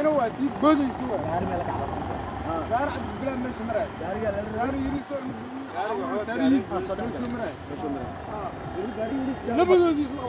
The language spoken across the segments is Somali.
تينا واتي بودي سوا gaar cabdibilaan meesha maraay gaari yiriso labadoodii isla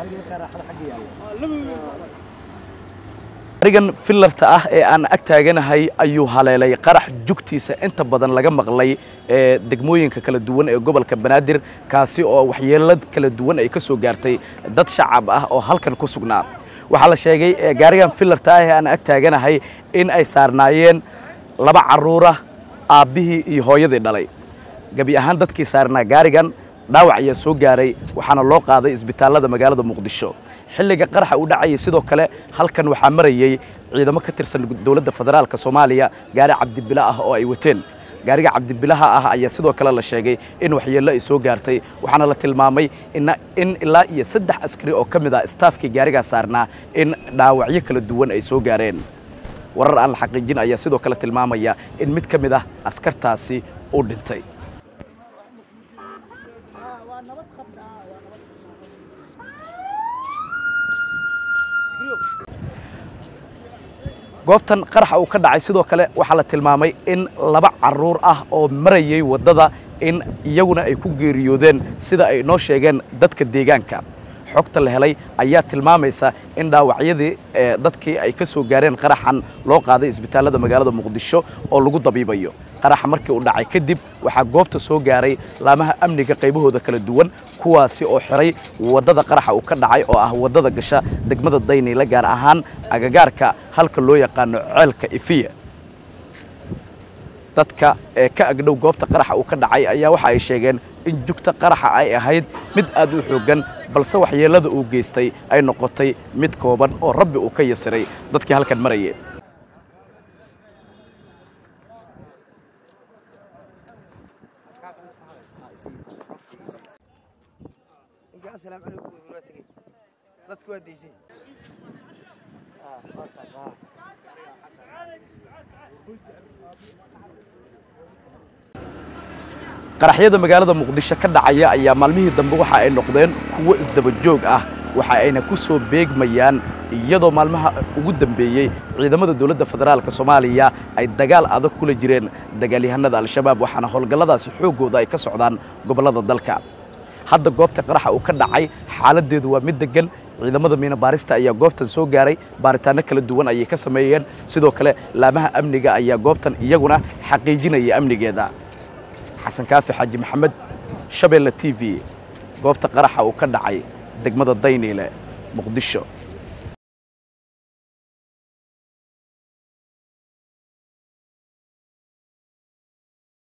arigan filarta ah ee aan ag taaganahay ayuu haleelay qarax jugtiisa inta badan laga maqlay ee degmooyinka kala duwan ee gobolka banaadir kaasi oo waxyeelad kala duwan ay ka soo gaartay dad shacab ah oo halkan ku sugnaa waxaa la sheegay ee gaarigan filarta ah ee aan ag taaganahay in ay saarnaayeen laba carruura aabbihii iyo hooyadii dhalay gebi ahaan dadkii saarnaa gaarigan dhaawac ayaa soo gaaray waxaana loo qaaday isbitaallada magaalada muqdisho xilliga qaraxa uu dhacayay sidoo kale halkan waxaa marayey ciidamo ka tirsan dowladda federaalka soomaaliya gaari cabdibila ah oo ay wateen gaariga cabdibilaha ah ayaa sidoo kale la sheegay in waxyeello ay soo gaartay waxaana la tilmaamay in ilaa iyo saddex askari oo ka mid ah istaafkii gaarigaa saarnaa in dhaawacyo kala duwan ay soo gaareen warar aan la xaqiijin ayaa sidoo kale tilmaamaya in mid ka mid ah askartaasi uu dhintay goobtan qaraxa uu ka dhacay sidoo kale waxaa la tilmaamay in laba carruur ah oo marayay waddada in iyaguna ay ku geeriyoodeen sida ay noo sheegeen dadka deegaanka xogta la helay ayaa tilmaamaysa in dhaawacyadii dadkii ay ka soo gaareen qaraxan loo qaaday isbitaallada magaalada muqdisho oo lagu dabiibayo qaraxa markii uu dhacay kadib waxaa goobta soo gaaray laamaha amniga qaybahooda kala duwan kuwaasi oo xiray waddada qaraxa uu ka dhacay oo ah waddada gasha degmada dayniile gaar ahaan agagaarka halka loo yaqaano ceelka ifiya dadka ee ka agdhow goobta qaraxa uu ka dhacay ayaa waxa ay sheegeen in jugta qaraxa ay ahayd mid aad u xooggan balse waxyeellada uu geystay ay noqotay mid kooban oo rabbi uu ka yasiray dadkii halkan marayay qaraxyada magaalada muqdisho ka dhacaya ayaa maalmihii dambe waxa ay noqdeen kuwo isdaba joog ah waxa ayna ku soo beegmayaan iyadoo maalmaha ugu dambeeyey ciidamada dowladda federaalka soomaaliya ay dagaal adag kula jireen dagaalyahanada al-shabaab waxaana howlgalladaasi xooggooda ay ka socdaan gobollada dalka hadda goobta qaraxa uu ka dhacay xaaladdeedu waa mid deggan ciidamada miina baarista ayaa goobtan soo gaaray baaritaanno kala duwan ayay ka sameeyeen sidoo kale laamaha amniga ayaa goobtan iyaguna xaqiijinaya amnigeeda xasan kaafi xaaji maxamed shabeelle t v goobta qaraxa uu ka dhacay degmada dayniile muqdisho